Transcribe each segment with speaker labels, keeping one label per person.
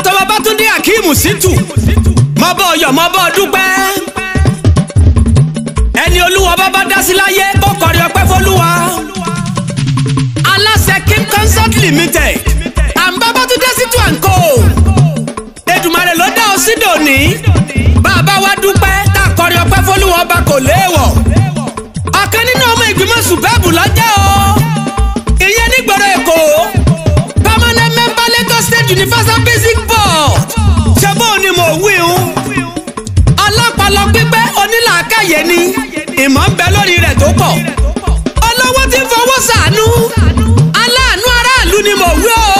Speaker 1: dr babatunde akeem situ mọ bọ ọyọ mọ bọ dúpẹ́ ẹni olúwa bá bá dá sí láyé kó kọrin ọpẹ́ fọlúwa aláṣẹ king concert limited and babatunde situ and co Èdùmàrè ló dá ọ sí dòní bàbá wa dúpẹ́ tá a kọrin ọpẹ́ fọlúwa ọba kò léèwọ̀ ọ̀kan nínú ọmọ ìgbìmọ̀ sùpẹ́ẹ̀bù lọ́jọ́ o ìyẹn nígboro èkó permanent member Lagos State Universal Basic Board ṣé bó ni mo wí o ọlọ́pàá pípẹ́ onílàákàyè ni ìmọ̀ ń bẹ lórí rẹ̀ tó pọ̀ olówó tí ń fowó ṣàánú aláàánú aráàlú ni mo wí o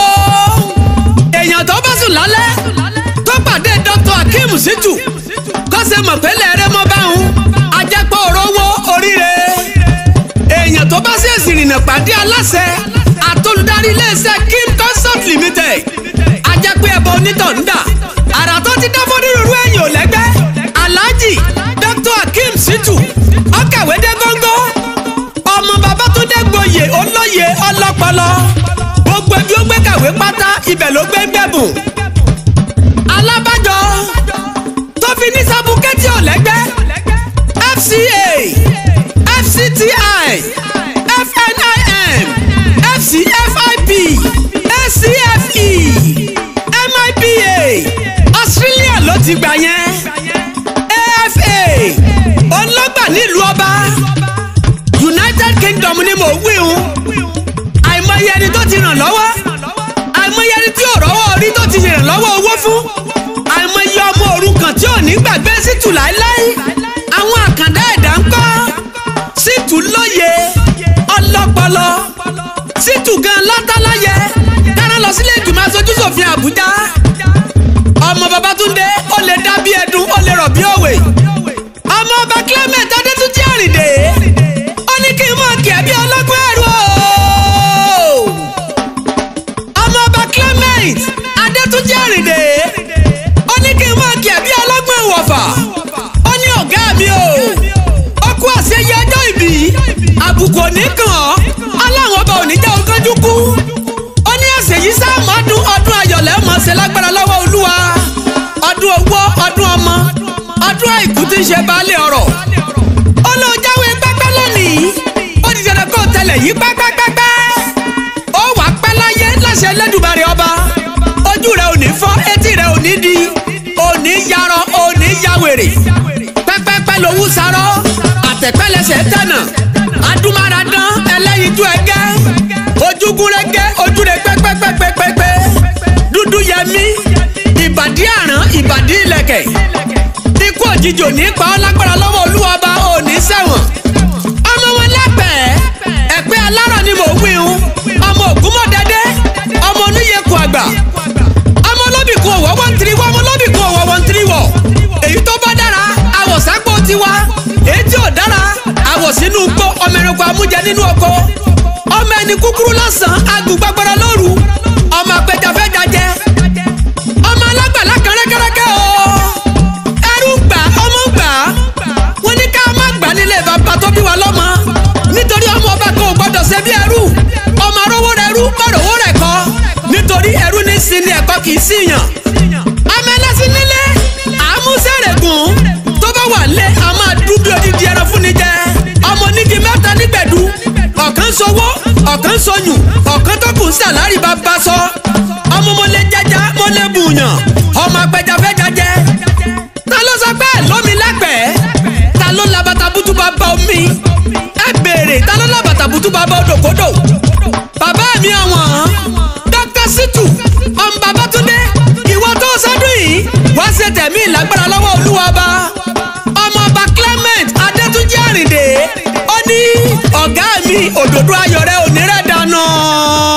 Speaker 1: èèyàn tó bá sùn lálẹ́ tó pàdé Dr. Akeem Situ kọ́sẹ̀ mọ̀ pé lẹ́rẹ́ mọ́ báwọn ajẹ́pọ̀ òrówó oríire èèyàn tó bá ṣèṣì rìnnà pàdé aláṣẹ àtolúdarí iléeṣẹ́ Kim Consult Limited ajẹ́pẹ́ ẹ̀bọ onítọ̀ǹda àrà tó ti dá fọ́nrúurú ẹ̀yìn ò lẹ́gbẹ́ Alhaji Dr. Akeem Situ ọkàwé dé góńgó ọmọ Babátúndé gboyè olóye ọlọ́pọlọ gbogbo ẹbí ó gbé kàwé pátá ibẹ̀ ló gbé gbẹ̀bùn alábàjọ tó fi ní sábúkẹ́tì ò lẹ́gbẹ́ FCA FCTI FNIM FCFIP ACFE MIPA Australia ló ti gbà yẹn AFA ọlọ́gbà nílùú ọba United Kingdom ni mo wí hun àìmọye ẹni tó ti ràn lọ́wọ́ àìmọye ẹni tí ò rọ́wọ́ orí tó ti ràn lọ́wọ́ owó fún àìmọye ọmọ òrukàn tí ò ní gbàgbé Sítù láéláé àwọn àkàndá ẹ̀dá ń kọ́ Sítù lóye ọlọ́pọlọ Sítù gan látàláyẹ dáná lọ sílé ìgbìmọ̀ aṣojú ṣòfin Àbújá ọmọ Babátúndé ó lè dá bí ẹdun ó lè rọ̀ bí òwe ọmọ ọba Clement Adétúnjì Àrìndé ó ní kí n mọ̀ kí ẹ bí ọlọ́gbọ́n ẹ̀rú o ọmọ ọba Clement Adétúnjì Àrìndé ó ní kí n mọ̀ kí ẹ bí ọlọ́gbọ́n ìwọ̀fà ó ní ọ̀gá mi o ó kú àṣeyẹ ọjọ́ ìbí àbùkù òní kàn ọ́ aláwọn ọba òní jẹ́ ogánjú kú ó ní ẹ̀sẹ̀ yìí sáàmù ọdún ọdún ayọ̀lẹ̀ ọmọ ṣe lágbára lọ́wọ́ olúwa ọdún owó ọdún ọmọ ọdún àìkú tí ń ṣe baálé ọrọ̀ ó lọ jáwé pẹ́pẹ́ lónìí ó ti dandan kó tẹlẹ̀ yí pẹ́pẹ́pẹ́pẹ́ ó wàá pẹ́ láyé láṣẹ Ẹlẹ́dùmarè ọba ojú rẹ̀ ò ní fọ́ etí rẹ̀ ò ní di ò ní yarọ ò ní yawèrè pẹ́pẹ́pẹ́ lówó sarọ́ àtẹ̀pẹ́lẹsẹ̀ tẹ̀nà adúmáradán ẹlẹ́yinjú ẹgẹ́ ojúgúnrẹ́gẹ́ ojúre pẹ́pẹ́pẹ́pẹ́pẹ́ dúdú yẹmí ìbàdí àrán ìbàdí ìlẹ̀kẹ̀ ikú òjijì òní pa ọ́ lágbára lọ́wọ́ olúwọba òní sẹ́wọ̀n ọmọ wọn lẹ́pẹ̀ẹ́ ẹ̀pẹ́ alárọ̀ ni mò ń wí hun ọmọ ògúnmọ̀dẹ́dẹ́ ọmọ oníyẹ̀kù àgbà ọmọ olóbì kún òwò wọ́n tiri wọ́ ọmọ olóbì kún òwò wọ́n tiri wọ̀ èyí tó bá dára àwọ̀sápò tiwa èyí tí ò dára àwọ̀ sínú gbó ọmọ ẹranko amújẹ nínú oko ọmọ ẹni kúkúrú lọ́sàn-án agùngbàgbọ́ra lóru ọmọ apẹjafẹ́ jajẹ ọmọ alágbàlá kan rẹ́kẹ́rẹ́kẹ́ o ẹrú gbà ọmọ gbà wọ́n ní ká má gbà nílé bàbá tó bí wa lọ́mọ nítorí ọmọ ọba kan ò gbọ́dọ̀ ṣe bí ẹrú ọmọ arówó rẹ rú bọ̀rọ̀ owó rẹ̀ kọ́ nítorí ẹrú ní sinmi ẹ̀kọ́ kì í síyàn ọmọ ẹlẹ́sìn nílé àmúṣẹ́rẹ̀gùn tó bá wà lé a máa dún bí odidi ẹran fúnni jẹ ọmọ onígi mẹ́ta nígbẹ̀dú ọ̀kan sowó ọ̀kan sọyùn ọ̀kan tó kù ń sàlárì bàbá sọ ọmọ mo lè jẹjà mo lè bùyàn ọmọ apẹja fẹ́ jajẹ ta ló sọ pé lómi lápẹ̀ ta ló la bàtà bútú bàbá omi ẹ béèrè ta ló la bàtà bútú bàbá odòkodò bàbá mi ọ̀wọ́n Dr. Situ ọmọ Babátúndé ìwọ tó sọdún yìí wá ṣe tẹ̀mí ìlágbára lọ́wọ́ olúwa bá ọmọ ọba Clement Adétúnjì Àrìndé ó ní ọ̀gá mi òdòdó ayọ̀ rẹ ò ní rẹ̀ dáná.